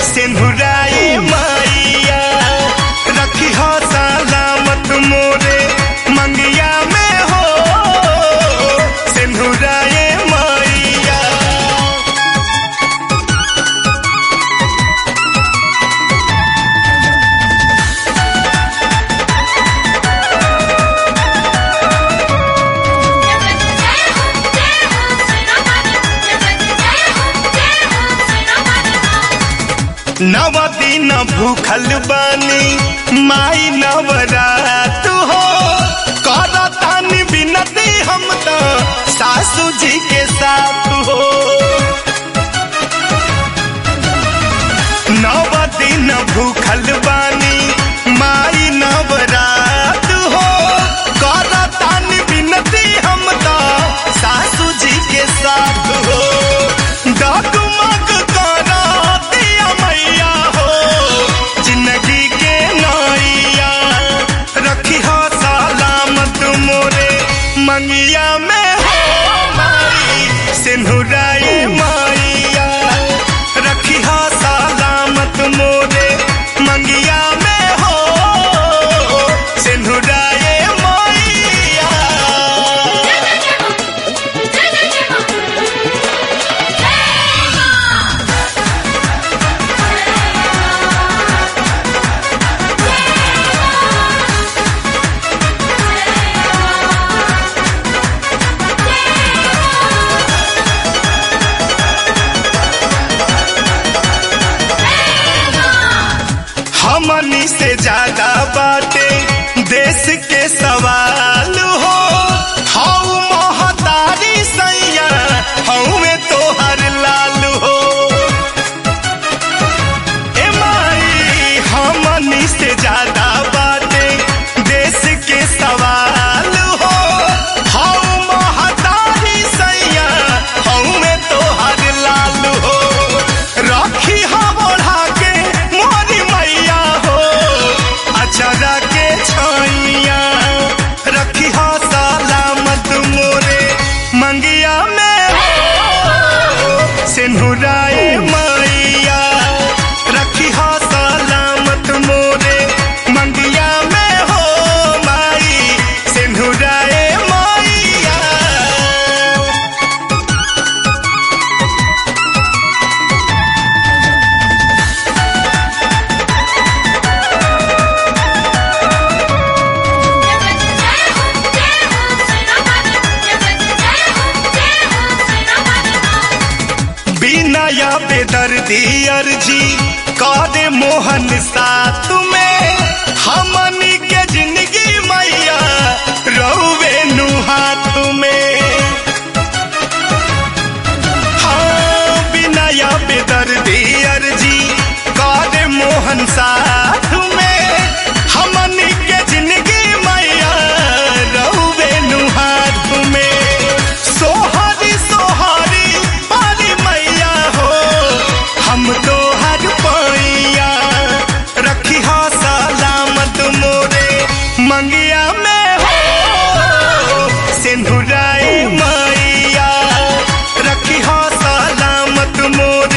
सिंधुराए मैया रखी हो सलामत मोरे मंगिया में हो सिंधुराए मैया नव दिन भूखल बानी माई नवरात हो करतानी बिनती हम तो सासू जी के साथ हो नव दिन भूखल बानी माई नवरात हो करतानी बिनती हम तो सासू जी के साथ हो डगमग करा दिया मैया हो जिंदगी के नैया रखी हो सलामत मोरे मंगिया में हो माई सिंधुराए मैया रखी हो सलामत मोरे मंगिया में हो सिंधुराए मैया हमनी से ज्यादा बाटे देश के सवाल हो हऊ महतारी सैया हऊ में तोहर लाल हो ए माई हमनी से ज्यादा बाटे देश के सवाल हो हऊ महतारी सैया हऊ में तोहर लाल हो रखी हम ओढ़ा के मोरी मैया हो अचरा के छैया रखी हो सलामत मोरे मंगिया में हो सिंधुराए मैया रखी हो सलामत मोरे मंगिया में हो माई सिंधुराए मैया बिना या बेदर्दी अर्जी कादे मोहन साथ में हमनी के जिंदगी मैया रहुवे नु हाथ में हाँ बिना या बेदर्दी अर्जी कादे मोहन साथ में हमनी के जिंदगी मैया रहुवे नु हाथ में सोहरी सोहरी पारी मैया हो हम तो हर पैया रखी हो सलामत मोरे मंगिया में हो सिंधुराए मैया रखी हो सलामत मोरे